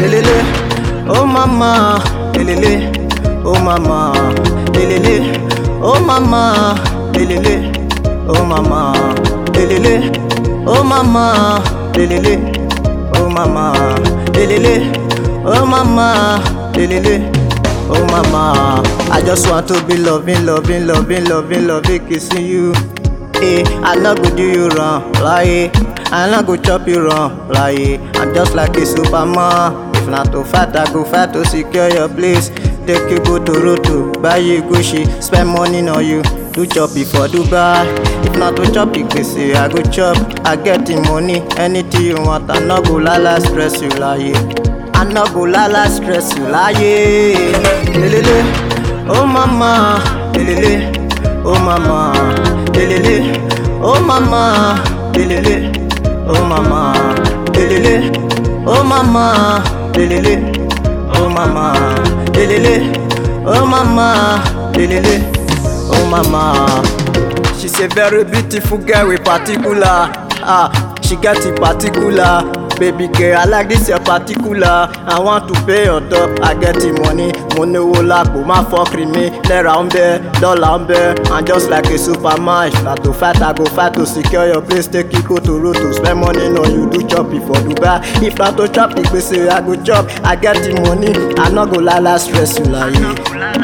lelele, oh mama, lelele, oh mama, lelele, oh mama, lelele, oh mama, lelele, oh mama, lelele, oh mama, lelele, oh mama, lelele. Oh mama, I just want to be loving, loving, loving, loving, loving, kissing you. Eh, I not go do you wrong, like I not go chop you wrong, like I'm just like a superman. If not to fight, I go fight to secure your place. Take you go to Roto, buy you Gucci, spend money on you. Do chop it for Dubai. If not to chop it, say I go chop. I get the money, anything you want. I not go lala stress you like. I no go lala stress you láyé. Lelele, oh mama, lelele, oh mama, lelele, oh mama, lelele, oh mama, lelele, oh mama, lelele, oh mama, lelele, oh mama, lelele, oh mama. She's a very beautiful girl with particular. Ah, she get it particular. Baby girl, I like this your particular. I want to pay on top, I get the money. Mo ní owó lápò, má fọ́kiri mi. Náírà ń bẹ, dọ́là ń bẹ. I'm just like a superman. If na to fight, I go fight to secure your place. Take you go to road to spend money on you. Do chop it for Dubai. If na to chop the gbèsè, I go chop. I get the money. I no go lala stress you láyé.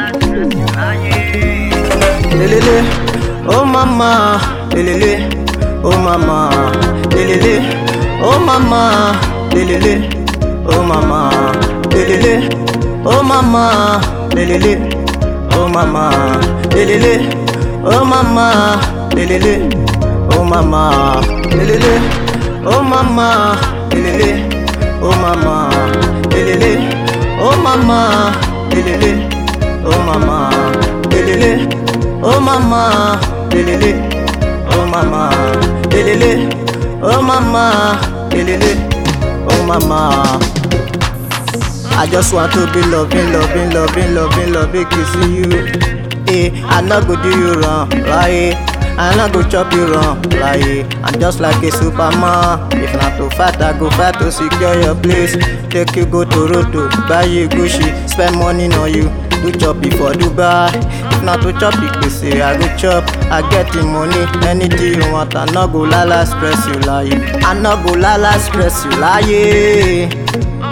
Lelele, oh mama, lelele, oh mama, lelele. Oh mama, lelele, oh mama, lelele, oh mama, lelele, oh mama, lelele, oh mama, lelele, oh mama, lelele, oh mama, lelele, oh mama, lelele, oh mama, lelele, oh mama, lelele, oh mama, lelele, oh mama, lelele. Oh mama, lelele, oh mama. I just want to be loving, loving, loving, loving, loving, kissing you. Eh, I not go do you wrong, like I not go chop you wrong, like I'm just like a superman. If not to fight, I go fight to secure your place. Take you go to Roto, buy you Gucci, spend money on you. Do chop it for Dubai. If not to chop it, they say I go chop. I get the money, anything you want. I not go lala stress you like. I not go lala stress you like.